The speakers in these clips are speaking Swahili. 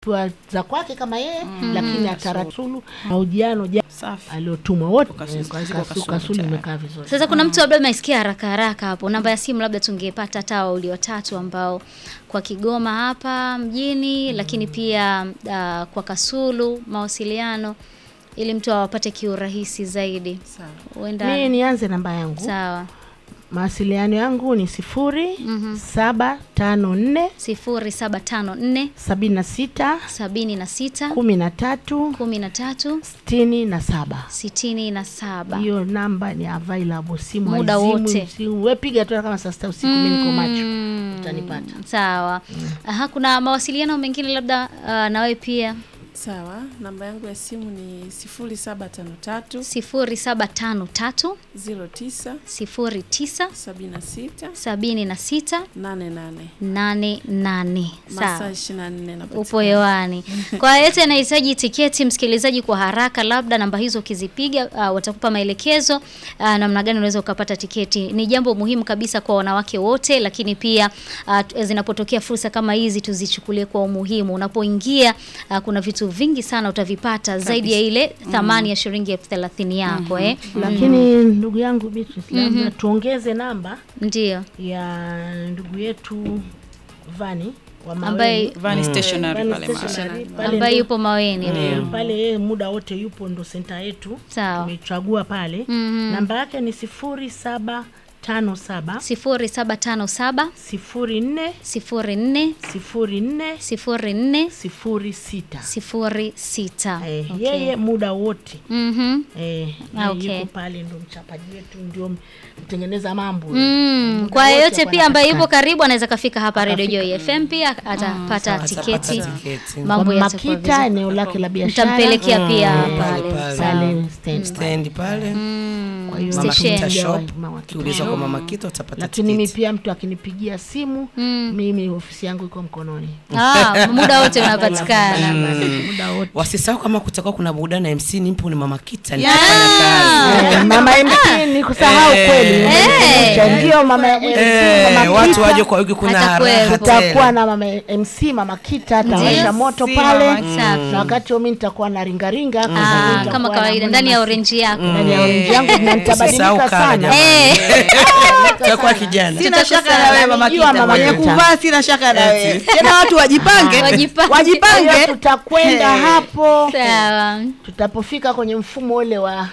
kwa za kwake kama yeye lakini atarasulu mahojiano ja Safi. aliotumwa wote Kasulu, eh, ziko kasu- Kasulu kasulu tayari. imekaa vizuri Sasa kuna mtu labda maisikia haraka haraka hapo, namba ya simu labda tungepata hata wawili watatu ambao kwa Kigoma hapa mjini, lakini pia uh, kwa Kasulu mawasiliano, ili mtu awapate kiurahisi zaidi. Sawa. Huenda mi nianze namba yangu sawa, mawasiliano yangu ni sifuri saba tano nne sifuri saba tano nne sabini na sita sabini na sita kumi na tatu kumi na tatu sitini na saba sitini na saba. hiyo namba ni available simu Muda haizimu, wote. simu- we piga tu kama saa sita usiku mi niko macho Mm, utanipata Sawa. Aha, kuna mawasiliano mengine labda uh, na wewe pia Sawa, namba yangu ya simu ni 0753 sifuri saba tano tatu 09 sifuri tisa 76 sabini na sita 88 nane nane. masaa Sawa, 24 napatikana. upo hewani. Kwa yeyote anahitaji tiketi, msikilizaji, kwa haraka, labda namba hizo ukizipiga, uh, watakupa maelekezo uh, namna gani unaweza ukapata tiketi. Ni jambo muhimu kabisa kwa wanawake wote, lakini pia uh, t- zinapotokea fursa kama hizi tuzichukulie kwa umuhimu. Unapoingia uh, kuna vitu vingi sana utavipata zaidi ya ile thamani ya shilingi elfu thelathini yako eh. lakini ndugu yangu Beatrice, labda tuongeze namba Ndio. ya ndugu yetu Vani wa Ambaye- Maweni. Vani stationary Vani pale mahali. Stationary, pale ambaye ndo- yupo Maweni. Eh, pale yeye muda wote yupo, ndo senta yetu Sawa. tumechagua pale. Mhm. Namba yake ni sifuri saba tano saba sifuri saba tano saba sifuri nne sifuri nne sifuri nne sifuri nne sifuri sita. sifuri sita. Eh, Okay. yeye muda wote Mhm. eh, Ah, yeye okay. yuko pale, ndo mchapaji wetu, ndio mtengeneza mambo Mm, Muda kwa wote yeyote hapo pia ambaye yupo anapatikana. karibu anaweza kafika hapa Radio Akafika. Joy FM pia atapata tiketi. Atapata tiketi. Mambo Kwa yatakuwa Makita, vizuri. eneo lake la biashara Mtampelekea pia Mm, pale. pale, Sawa. pale stand. stendi pale Kwa hiyo Mama Station. Kita Mama shop Kita ukiuliza kwa mama Kita utapata lakini mi tiketi. pia mtu akinipigia simu Mm. mimi ofisi yangu iko mkononi Ah, muda wote unapatikana. muda wote wasisahau kama kutakuwa kuna burudani na MC nimpo ni mama Kita nitafanya kazi Eh, mama MC ni kusahau Eh. kweli Eh. Umenikumbusha. ndio mama MC Eh, mama watu Kita. waje kwa wiki kuna Atakuwepo. raha tutakuwa tele. na mama MC mama Kita atawasha Ndio. moto Si pale Mama Safi. na wakati huo mimi nitakuwa na ringaringa kwa Ah, sababu nitakuwa kama na kawaida mwana ndani ya masi- orange yako. ndani ya orange yangu na Usisahau nitabadilika kala sana jamani. Eh. Tutakuwa kijana Sina Tutakuwa shaka na wewe mama Namjua Kita. Mama Mwenye Kita. kuvaa sina shaka na wewe. Tena watu wajipange. Wajipange. Kwa hiyo Wajipange. tutakwenda Eh. hapo Sawa. tutapofika kwenye mfumo ule wa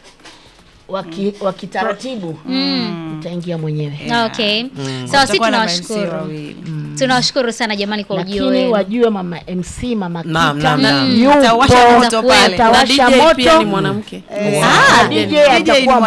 wa ki- wa kitaratibu utaingia mwenyewe Okay. Sawa, si Tutakuwa na ma-MC tunawashukuru. wawili. Tunawashukuru sana jamani kwa ujio lakini wenu. wajue mama MC mama Naam, Kita naam, naam. yupo Atawasha moto pale. atawasha Na DJ pia moto ni mwanamke. Ah, DJ DJ ni atakuwa